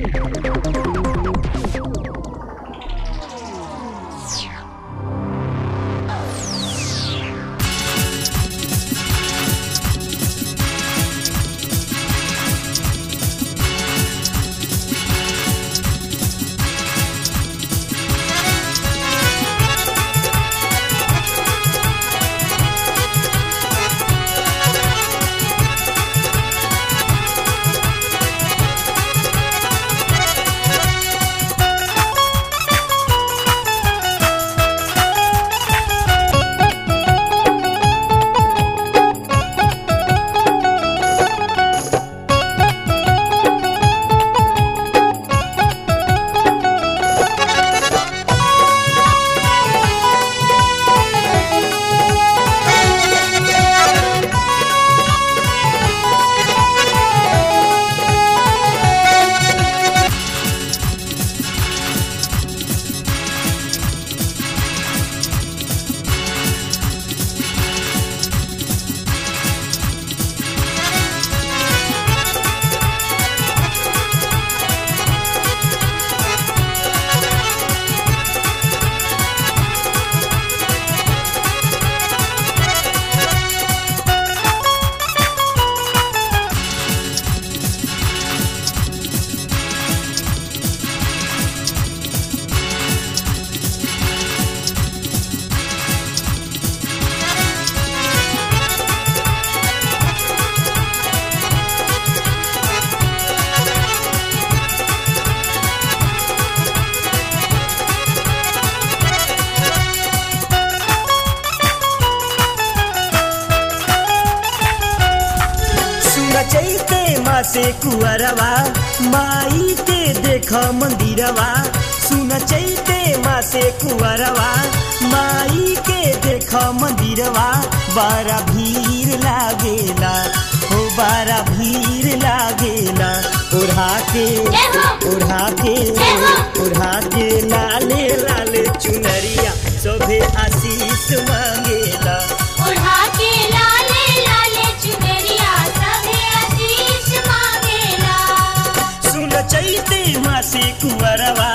चैते माँ से कुअरवा माई के देख मंदिरवा सुन चैते माँ से कुअरवा माई के देख मंदिरवा बड़ा भीड़ लागेला हो बड़ा भीड़ लागेला ओढ़ा के ओढ़ा के ओढ़ा के लाले लाले चुनरिया सोभे आशीष मांगेला ओढ़ा के लाले लाले चुनरिया सभे आशीष मांगेला सुन चैते माँ से कुंवरवा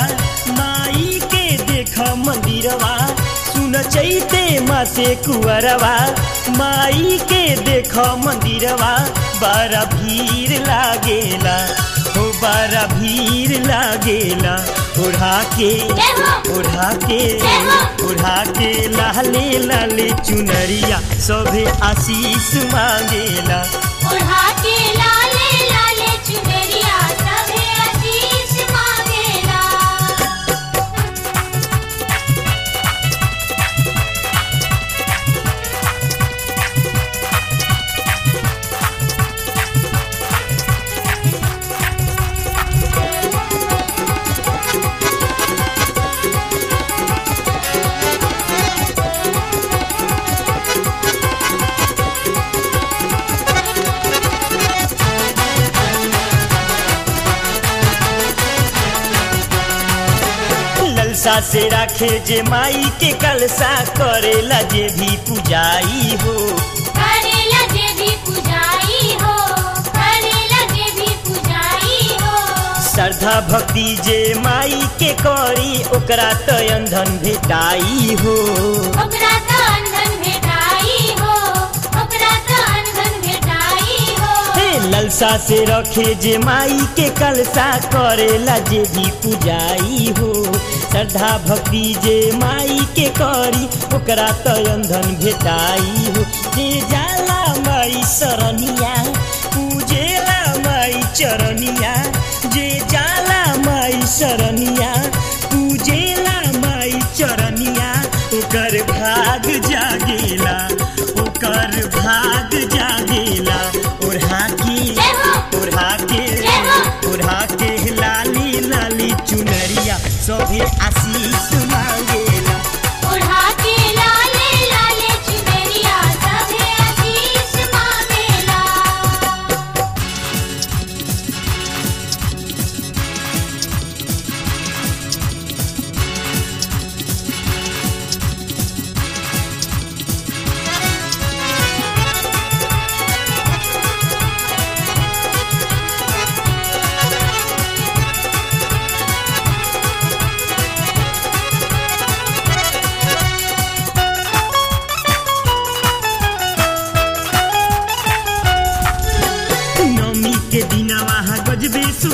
माई के देख मंदिरवा सुन चैते माँ से कुंवरवा माई के देख मंदिरवा बड़ा भीड़ लागेला हो बड़ा भीड़ लागेला ओढ़ा के ओढ़ा के ओढ़ा के लाले लाले चुनरिया सभे आशीष मांगेला ओढ़ा के लाले लाले चुनरिया सभे आशीष मांगेला ललसा से राखे जे माई के कलसा करेला जे भी पूजाई हो करेला जे भी पूजाई हो करेला जे भी पूजाई हो श्रद्धा भक्ति जे माई के करी ओकरा तो अंधन भेटाई हो ओकरा त अंधन भेटाई हो ओकरा त अंधन भेटाई हो हे ललसा से रखे जे माई के कलसा करेला जे भी पूजाई हो श्रद्धा भक्ति जे माई के करी ओकरा तो अंधन भेटाई हो जे जाला माई सरनिया पूजेला माई चरनिया जे जाला माई सरनिया पूजेला माई चरनिया ओकर भाग जागेला ओकर भाग जागेला ओढ़ा के ओढ़ा के ओढ़ा के लाली लाली चुनरिया सभे आशीष मांगेला ओढ़ा के लाले लाले चुनरिया सभे आशीष मांगेला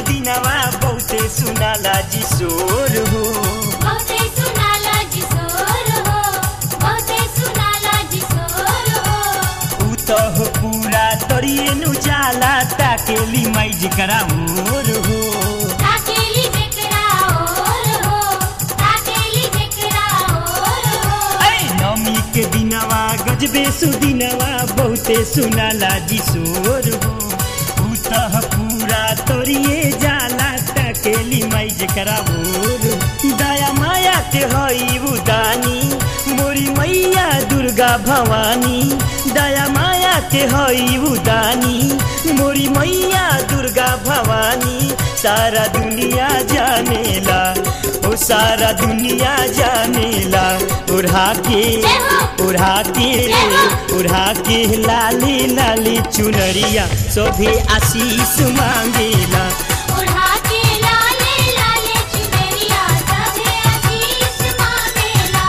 दिनवा बहुते सुनाला जी शोर हो बहुते सुनाला जी सोर हो बहुते सुनाला जी सोर हो ऊ त हो पूरा तरिए नु जाला ताकेली माई जिकरा मोर हो ताकेली जेकरा और हो ताकेली जेकरा और हो ऐ नमी के दिनवा गजबे सुदिनवा बहुते सुनाला जी शोर हो ऊ त हो पूरा तरिए जाला ताकेली माई जिकरा मोर हो। दया माया के हई उदानी मोरी मैया दुर्गा भवानी दया माया के हई उदानी मोरी मैया दुर्गा भवानी सारा दुनिया जानेला ओ सारा दुनिया जानेला उड़ा के उड़ा के उड़ा के लाली लाली चुनरिया सोभे आशीष मांगेला उड़ा के लाले लाले चुनरिया सभे आशीष मांगेला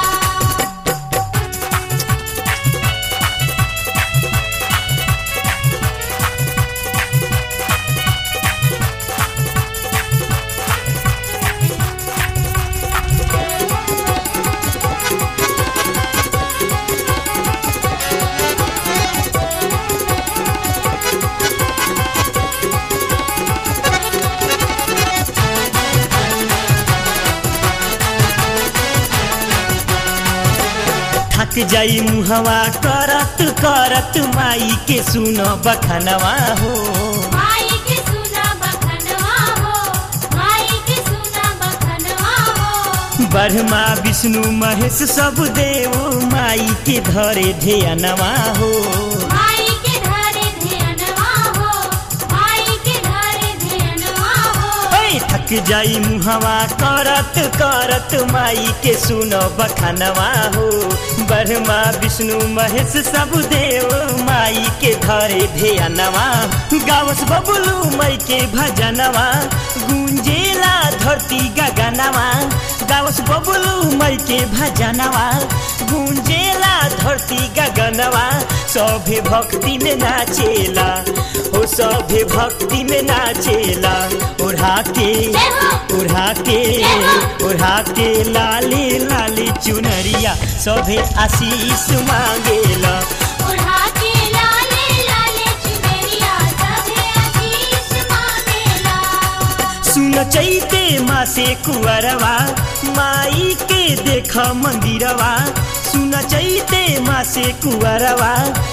थक जाई मुहवा करत करत माई के सुन बखनवा हो माई के सुना बखनवा हो माई के सुना बखनवा हो ब्रह्मा विष्णु महेश सब देव माई के धरे ध्यानवा हो माई के धरे ध्यानवा हो माई के धरे ध्यानवा हो ऐ थक जाई मुहवा करत करत माई के सुन बखनवा हो ब्रह्मा विष्णु महेश सब देव माई के धरे ध्यानवा गावस बबुलू मई के भजनवा गुंजेला धरती गगनवा गावस बबुलू मई के भजनवा गुंजेला धरती गगनवा सभे भक्ति में नाचेला ओ सभे भक्ति में नाचेला उड़ा के उड़ा के उड़ा के लाली लाली चुनरिया सभे आशीष मांगेला उड़ा के लाले लाले चुनरिया सभे आशीष मांगेला सुन चैते माँ से कुंवरवा माई के देख मंदिरवा सुन चैते माँ से कुंवरवा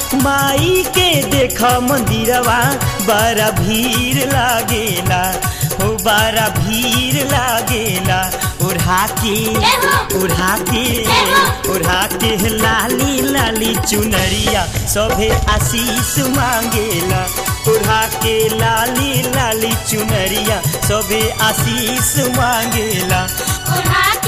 माई के देख मंदिरवा बड़ा भीड़ लागेला हो बड़ा भीड़ लागेला उड़ा के उड़ा के उड़ा के लाली लाली चुनरिया सभे आशीष मांगेला उड़ा के लाली लाली चुनरिया सभे आशीष मांगेला उड़ा